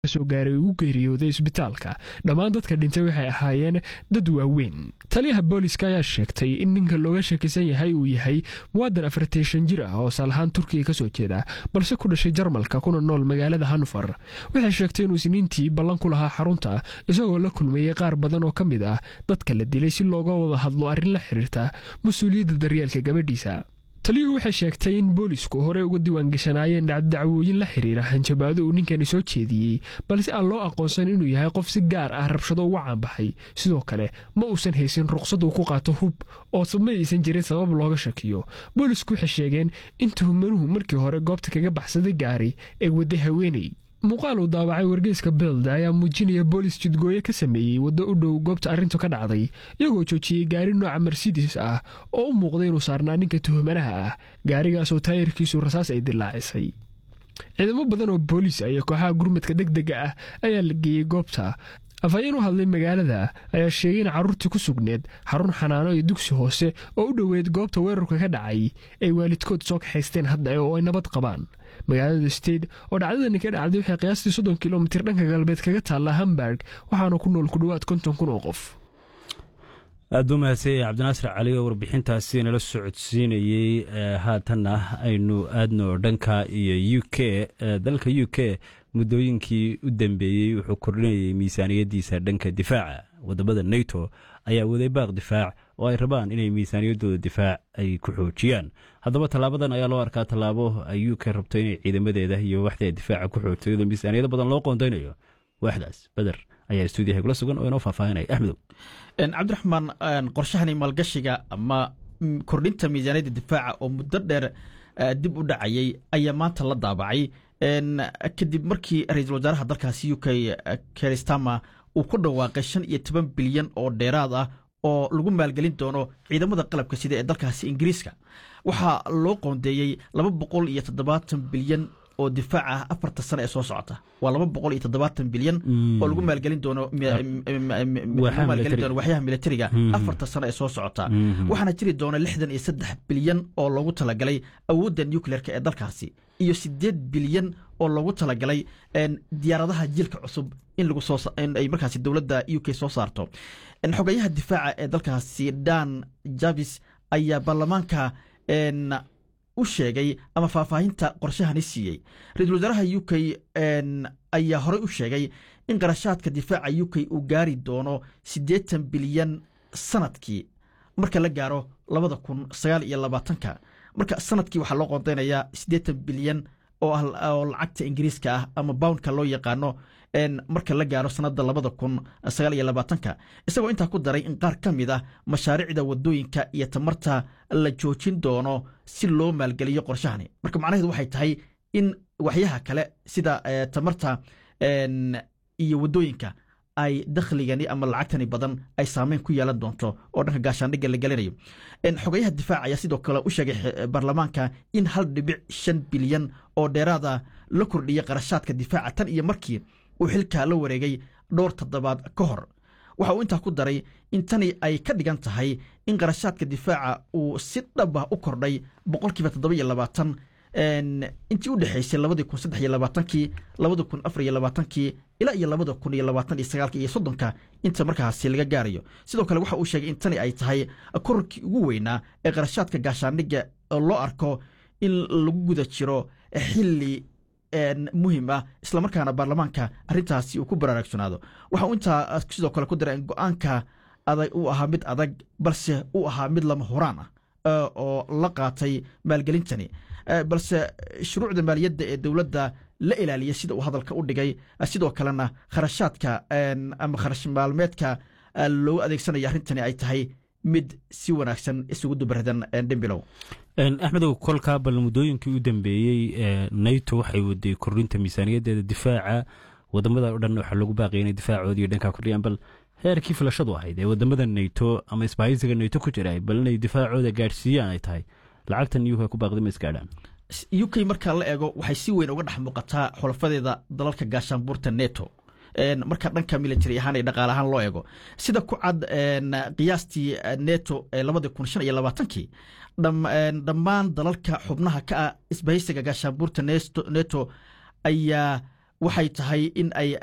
soo gaaray ugu geeriyooday isbitaalka dhammaan dadka dhintay waxay ahaayeen dad waaweyn taliyaha booliska ayaa sheegtay in ninka looga shakisan yahay uu yahay muwaadan afarteeshan jir ah oo saalahaan turkiga kasoo jeeda balse ku dhashay jarmalka kuna nool magaalada hanfar waxay sheegtay inuu isniintii ballan ku lahaa xarunta isagoo la kulmeeyey qaar badan oo ka mid ah dadka la dilay si looga wada hadlo arrin la xiriirta mas-uuliyadda daryeelka gabadhiisa taliyuhu waxay sheegtay in boolisku horey uga diiwaangashanaayeen dhacdacwooyin la xiriira hanjabaado uu ninkani soo jeediyey balse aan loo aqoonsan inuu yahay qof si gaar ah rabshado uga caanbaxay sidoo kale ma uusan haysin ruqsad uu ku qaato hub oo ma aysan jirin sabab looga shakiyo boolisku waxay sheegeen in tuhumanuhu markii hore goobta kaga baxsaday gaari ee wadday haweeney muuqaal uu daawacay wargeyska belda ayaa muujinaya boolis jidgooye ka sameeyey waddo u dhow goobta arrintu ka dhacday iyagoo joojiyey gaari nooca mercedes ah oo u muuqday inuu saarnaa ninka tuhumanaha ah gaarigaasoo taayirkiisu rasaas ay dilaacisay ciidamo badan oo booliis iyo kooxaha gurmadka deg dega ah ayaa la geeyey goobta afhayeen u hadlay magaalada ayaa sheegay in carruurtii ku sugneed xarun xanaano iyo dugsi hoose oo u dhoweyd goobta weerarka ka dhacay ay waalidkood soo kaxaysteen hadda oo ay nabad qabaan magaalada state oo dhacdadani ka dhacday waxay qiyaastii soddon kilomitir dhanka galbeed kaga taallaa hamburg waxaana ku nool ku dhowaad konton kun oo qof aad buu mahadsanyay cabdinaasir cali oo warbixintaasi nala socodsiinayey haatanna aynu aadno dhanka iyo u k dalka u k muddooyinkii u dambeeyey wuxuu kordhinayay miisaaniyaddiisa dhanka difaaca wadamada neto ayaa waday baaq difaac oo ay rabaan inay miisaaniyaddooda difaac ay ku xoojiyaan haddaba tallaabadan ayaa loo arkaa tallaabo ay u k rabto inay ciidamadeeda iyo waxdeeda difaaca ku xoogto iyadoo miisaaniyado badan loo qoondaynayo waaxdaas beder ayaa stuudiyaha kula sugan oo inoo faahfaahinaya axmedow cabdiraxmaan qorshahani maalgashiga ama kordhinta miisaaniyadda difaaca oo muddo dheer dib u dhacayay ayaa maanta la daabacay kadib markii ra-iisul wasaaraha dalkaasi u k keristama uu ku dhawaaqay shan iyo toban bilyan oo dheeraad ah oo lagu maalgelin doono ciidamada qalabka sida ee dalkaasi ingiriiska waxaa loo qoondeeyey laba boqol iyo toddobaatan bilyan oo difaac ah afarta sano ee soo socota waa laba boqol iyo toddobaatan bilyan oo lagu maalgelin doono maalgelin doono waxyaha militariga afarta sano ee soo socota waxaana jiri doona lixdan iyo saddex bilyan oo loogu talagalay awoodda nucleerka ee dalkaasi iyo sideed bilyan oo loogu talagalay diyaaradaha jiilka cusub in lagu soo in ay markaasi dowladda u k soo saarto xogayaha difaaca ee dalkaasi dan javis ayaa baarlamaanka u sheegay ama faahfaahinta qorshahani siiyey ra-iisul wasaaraha u k ayaa horey u sheegay in qarashaadka difaaca u k uu gaari doono siddeetan bilyan sanadkii marka la gaaro labada kun sagaal iyo labaatanka marka sanadkii waxaa loo qoondeynayaa siddeetan bilyan oo lacagta ingiriiska ah ama boundka loo yaqaano marka la gaaro sanada labada kun sagaal iyo labaatanka isagoo intaa ku daray in qaar ka mid ah mashaariicda wadooyinka iyo tamarta la joojin doono si loo maalgeliyo qorshahani marka macnaheedu waxay tahay in waxyaha kale sida tamarta iyo wadooyinka ay dakhligani ama lacagtani badan ay saameyn ku yeelan doonto oo dhanka gaashaandhigga la gelinayo xogayaha difaac ayaa sidoo kale u sheegay baarlamaanka in hal dhibic shan bilyan oo dheeraada la kordhiyay qarashaadka difaaca tan iyo markii uu xilkaa la wareegay dhowr toddobaad ka hor waxa uu intaa ku daray in tani ay ka dhigan tahay in qarashaadka difaaca uu si dhaba u kordhay boqolkiiba toddoba-iyo labaatan intii u dhexaysay labadii kun saddex iyo labaatankii labada kun afar iyo labaatankii ilaa iyo labada kun iyo labaatan iyo sagaalka iyo soddonka inta markaasi laga gaarayo sidoo kale waxa uu sheegay in tani ay tahay korarkii ugu weynaa ee qarashaadka gaashaandhigga oo loo arko in lagu guda jiro xilli muhim ah islamarkaana baarlamaanka arrintaasi uu ku baraarugsanaado waxa uu intaa sidoo kale ku daray in go-aanka adag uu ahaa mid adag balse uu ahaa mid lama horaan ah oo la qaatay maalgelintani balse shuruucda maaliyadda ee dowladda la ilaaliya sida uu hadalka u dhigay sidoo kalena kharashaadka ama kharash maalmeedka loogu adeegsanaya arrintani ay tahay mid si wanaagsan isugu dubaradan dhembilow axmedow kolkaa bal muddooyinkii u dambeeyey nato waxay waday kordhinta miisaaniyaddeeda difaaca wadamada o dhan waxaa lagu baaqaya inay difaacoodii dhankaa kordhiyaan bal heerkii filashadu ahayd ee wadamada nato ama isbahaysiga nato ku jira bal inay difaacooda gaadhsiiyaan ay tahay lacagtan u k ku baaqday ma isgaadhaan u k marka la eego waxay si weyn uga dhex muuqataa xulafadeeda dalalka gaashaanbuurta neto marka dhanka military ahaan iyo dhaqaale ahaan loo eego sida ku cad qiyaastii neto ee labadii kun shan iyo labaatankii dhammaan dalalka xubnaha ka ah isbahaysiga gaashaanbuurta neto ayaa waxay tahay in ay